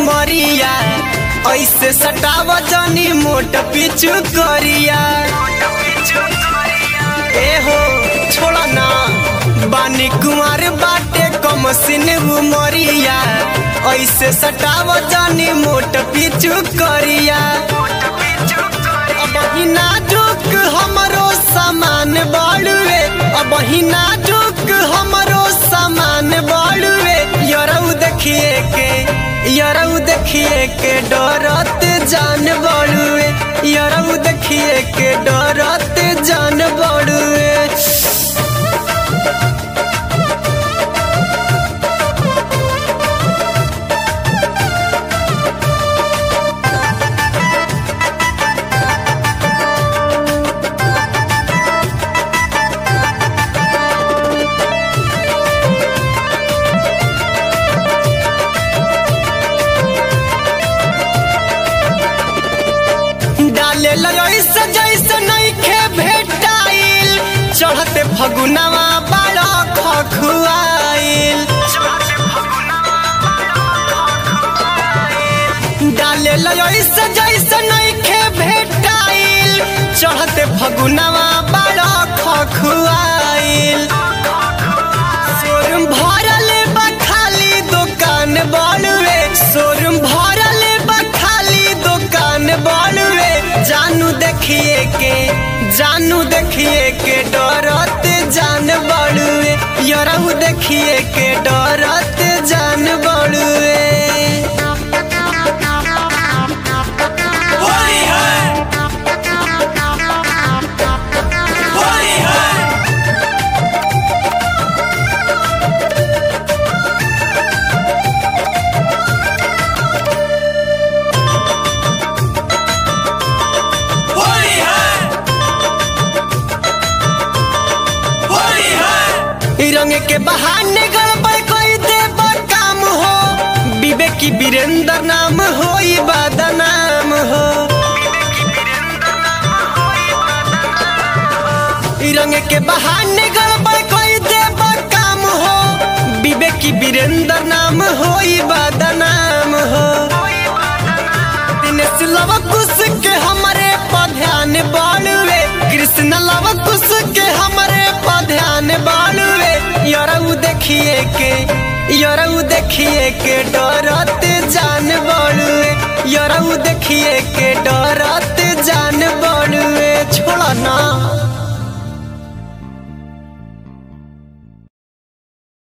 उमरिया ऐसे सटाव जनी मोट पिचु करिया ए हो छोड़ा ना बानी कुमार बाटे कम सिन उमरिया ऐसे सटाव जनी मोट पिचु करिया अब ही नाजुक हमरो सामान बड़ुए अब ही नाजुक हमरो सामान बड़ुए यरऊ देखिए के यरऊ देखिए के डरत जान बड़ुए यरऊ देखिए के डरत जान बड़ुए डाले ऐसे जैसे नइखे भेटाइल चढ़ते फगुनवा बड़ा खखुआइल डाले ऐसे जैसे नइखे भेटाइल चढ़ते फगुनवा बड़ा खखुआइल शोरूम भरल बा खाली दुकान बड़ुए शोरूम भरल बा खाली दुकान बड़ुए जानू देखिए के जानू देखिए के डरत जान बड़ुए यरहू देखिए के डरत जान बड़ुए होली है होली है होली है होली है ई रंग के बहाने गड़बड़ कोई दे काम हो विवेकी वीरेंद्र नाम हो ई बदनाम हो ई रंग के बहाने गड़बड़ कोई दे काम हो विवेकी वीरेंद्र नाम हो ई बदनाम हो दिनेश लव कुश के हमारे पध्यान बालुए कृष्ण लव कुश के हमारे पध्यान बालुए यरऊ देखिए के यरऊ देखिए के डरत जान बालुए यरऊ देखिए के डरत जान